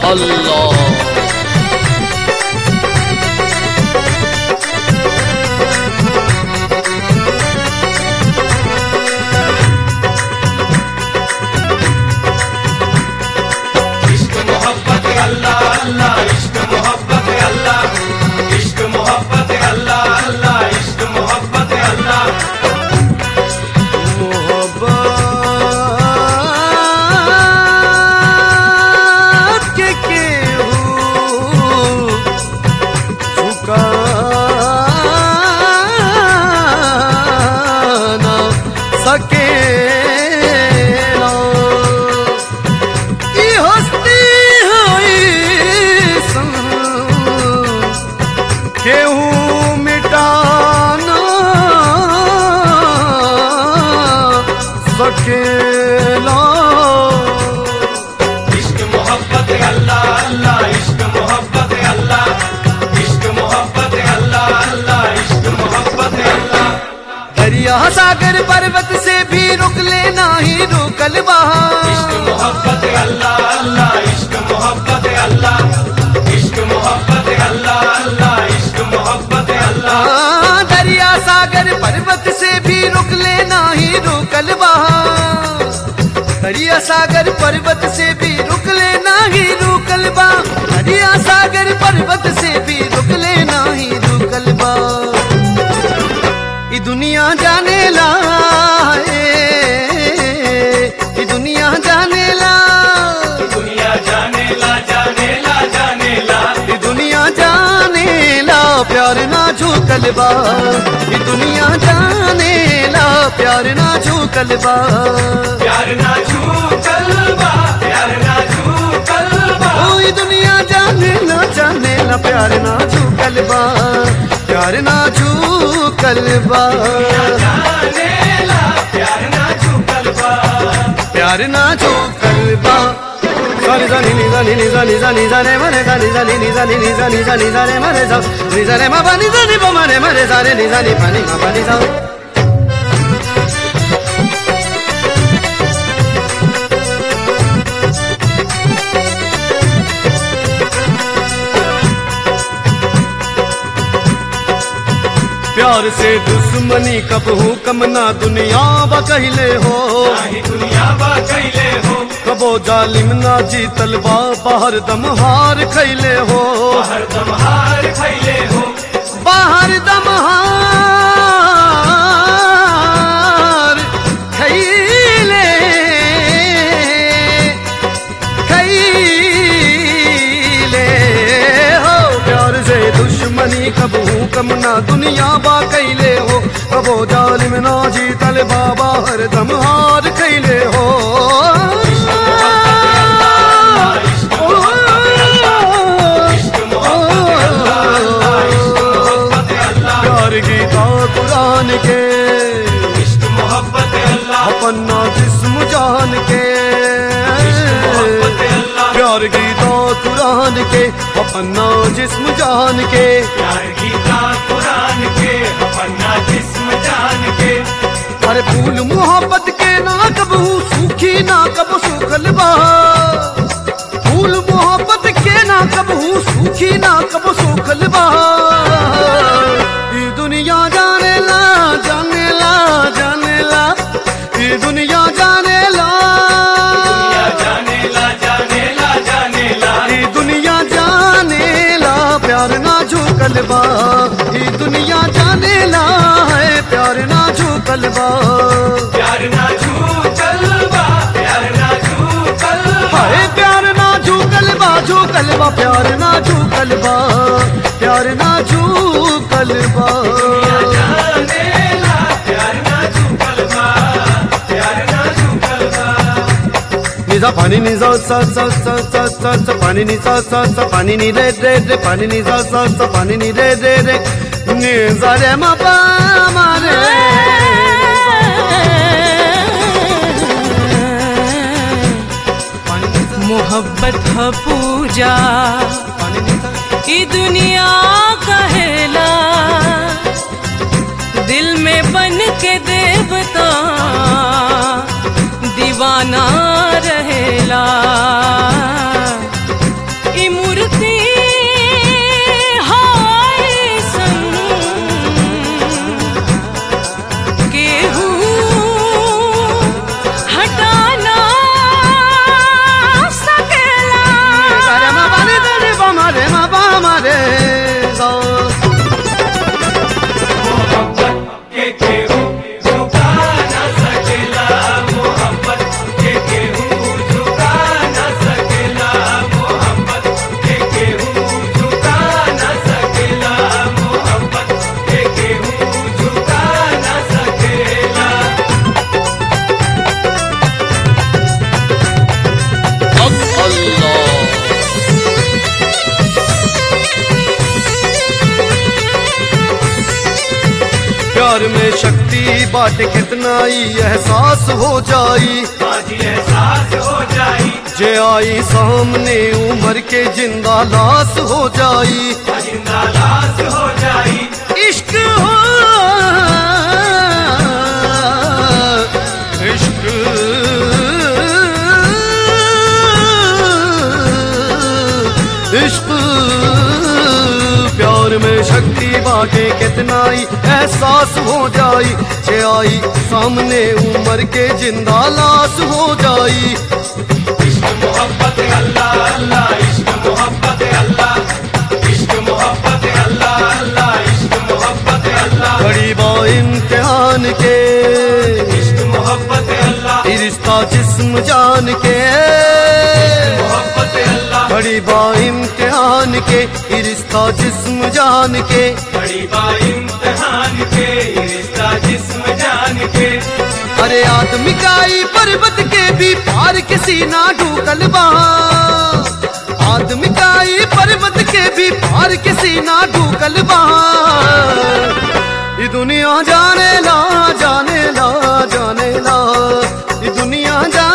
अल्लाह इश्क मोहब्बत अल्लाह अल्लाह इश्क मोहब्बत अल्लाह इश्क मोहब्बत अल्लाह अल्लाह इश्क मोहब्बत अल्लाह मोहब्बत के केहू चुका ना सकेला ई हस्ती होई सन केहू मिटाना सकेला इश्क मोहब्बत अल्लाह अल्लाह इश्क मोहब्बत अल्लाह इश्क मोहब्बत अल्लाह अल्लाह इश्क मोहब्बत अल्लाह दरिया सागर पर्वत से भी रुक लेना ही रुकल इश्क बहा मोहब्बत अल्लाह अल्लाह इश्क मोहब्बत अल्लाह इश्क मोहब्बत अल्लाह अल्लाह इश्क मोहब्बत अल्लाह हाँ, दरिया सागर पर्वत से भी रुक लेना ही रुकल बहा दरिया सागर पर्वत से भी रुक लेना ही रुकल बा दरिया सागर पर्वत से भी रुक लेना ही रुकल बा ई दुनिया जाने ला ए, ई दुनिया जाने ला दुनिया जाने ला जाने ला जाने ला ई दुनिया जाने ला प्यार ना झूकल बा ई दुनिया जाने ला प्यार ना झूकल बा प्यार ना छू कलबा प्यार ना छू कलबा ओ ई दुनिया जाने ला जाने ला प्यार ना झूकल बा प्यार ना झूकल बा जाने ला प्यार ना छू कलबा प्यार ना झूकल बा सानी सानी नी सानी नी सानी सानी सारे मरे सानी सानी नी सानी नी सानी सानी सारे मरे सा नी सारे मा पानी सानी पा मरे मरे सारे नी सानी पानी मा पानी सा प्यार से दुश्मनी कब हूँ कम ना दुनिया बा कहले हो नाही दुनिया बा कैले हो कबो जालिम ना जीतल बा बाहर दम हार खैले हो हर दम हार खैले हो बाहर दम हार खैले खैले हो प्यार से दुश्मनी कब हूँ कम ना दुनिया बा कैले हो कबो जालिम ना जीतल बाबा हर दम हार खैले हो इश्क मोहब्बत अल्लाह इश्क मोहब्बत अल्लाह प्यार गीता कुरान के इश्क मोहब्बत अल्लाह अपना जिस्म जान के मोहब्बत अल्लाह प्यार गीता कुरान के अपना जिस्म जान के प्यार गीता कुरान के अपना जिस्म जान के अरे फूल मोहब्बत के ना कबू सूखी ना कब सूखल बा फूल मोहब्बत के ना कबू सूखी ना कब सूखल बा ये दुनिया जाने ला जाने ला जाने ला ये दुनिया जाने ला दुनिया जाने ला जाने ला जाने ला ये दुनिया जाने ला प्यार ना झूकल बा ये दुनिया जाने ला है प्यार ना झूकल बा प्यार ना छू कलबा प्यार ना छू कलबा हाय प्यार ना झूकल बा झूकल बा प्यार ना झूकल बा प्यार ना झूकल बा जाने ला प्यार ना छू कलबा प्यार ना छू कलबा निजा पानी निजा सा सा सा सा सा सा पानी निजा सा सा पानी नि रे रे रे पानी निजा सा सा पानी नि रे रे रे निजा रे मा पा मा रे पानी निजा मोहब्बत ह पूजा पानी निजा ई दुनिया कहेला दिल में बन के देवता दीवाना रहेला शक्ति बाट कितना ही एहसास हो जाई आज एहसास हो जाई जे आई सामने उम्र के जिंदा लाश हो जाई जिंदा लाश हो जाई इश्क हो इश्क इश्क प्यार में शक्ति बाटे कितना ही एहसास हो जाई जे आई सामने उम्र के जिंदा लाश हो जाई इश्क मोहब्बत अल्लाह अल्लाह इश्क मोहब्बत अल्लाह इश्क मोहब्बत अल्लाह अल्लाह इश्क मोहब्बत अल्लाह बड़ी बा इम्तिहान के इश्क मोहब्बत अल्लाह ये रिश्ता जिस्म जान के मोहब्बत अल्लाह बड़ी बा इम्तिहान के ये रिश्ता जिस्म जान के बड़ी बा इम्तिहान के ये रिश्ता जिस्म जान के अरे आदमी काई पर्वत के भी पार के सीना ढूकल बा आदमी काई पर्वत के भी पार के सीना ढूकल बा ये दुनिया जाने ला जाने ला जाने ला ये दुनिया जाने